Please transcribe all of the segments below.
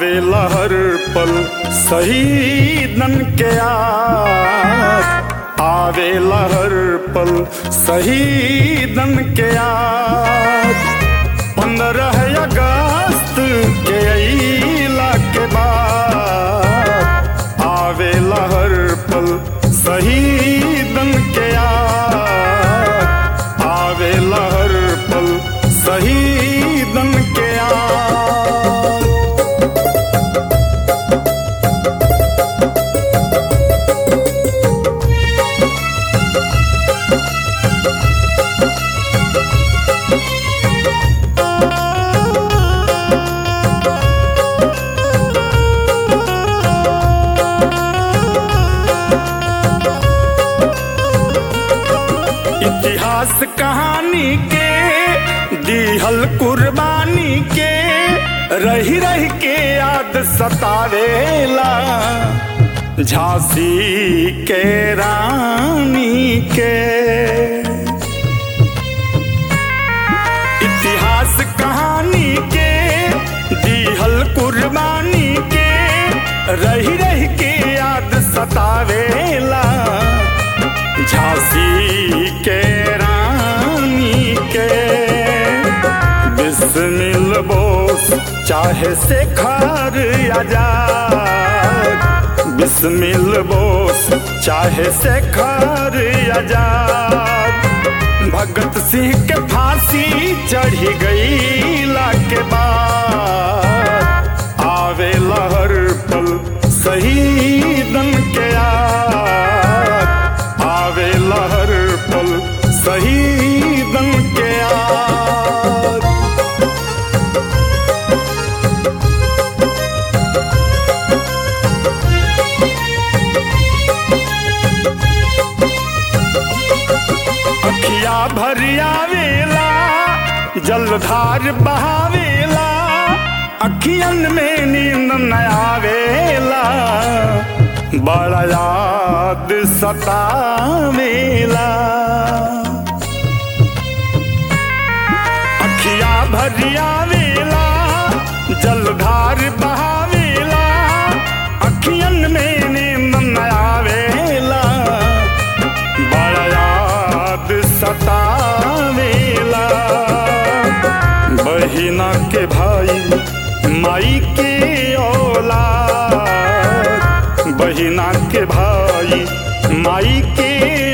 आवे लहर पल शहीदन के याद आवे लहर पल शहीदन के याद पंद्रह अगस्त के अइला के बाद आवे लहर पल शहीदन के याद आवे लहर पल शहीदन के याद इतिहास कहानी के दिहल कुर्बानी के रही रही के याद सतावेला झांसी के रानी के इतिहास कहानी के दिहल कुर्बानी के रही रही के याद सतावेला झांसी के रानी के बिस्मिल बोस चाहे से खार आजाद बिस्मिल बोस चाहे से खार आजाद भगत सिंह के फांसी चढ़ी गई के बाद आवे लहर पल शहीदन के याद आवे लहर पल शहीदन के याद अखिया भरिया वेला जलधार बहावेला अखियन में नींद न आवेला बड़ा याद सतावेला अखिया भरिया वेला जलधार बहावेला अखियन में नींद न आवेला बड़ा याद सतावेला बहिना के भाई माई के औलाद बहिना के भाई माई के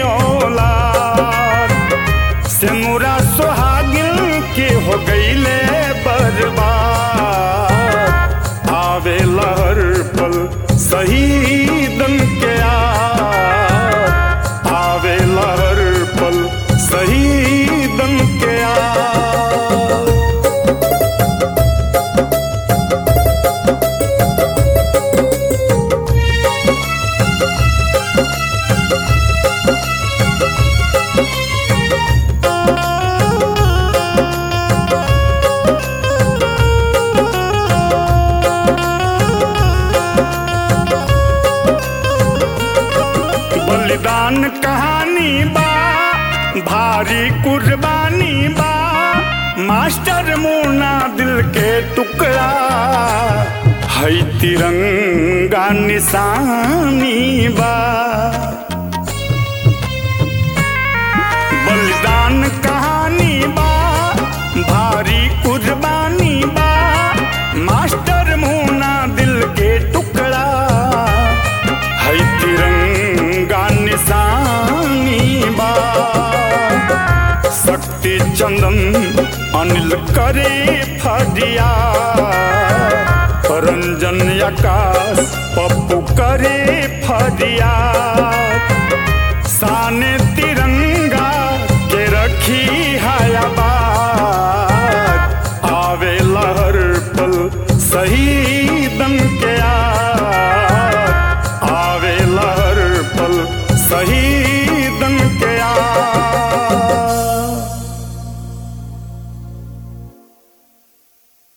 औलाद सिमुरा सुहागिन के हो गईले बर्बाद आवे लहर पल शहीदन के याद आवे लहर पल शहीदन के याद बलिदान कहानी बा भारी कुर्बानी बा मास्टर मुन्ना दिल के टुकड़ा है तिरंगा निशानी बा बलिदान कहानी बा भारी कुर्बानी बा मास्टर मुन्ना दिल के टुकड़ा है तिरंगा निशानी बा शक्ति चंदन अनिल करे फरिया रंजन आकाश पप्पू करे फरिया शान तिरंगा के रखी हयाबाद आवे लहर पल शहीदन के याद आवे लहर पल शहीदन के याद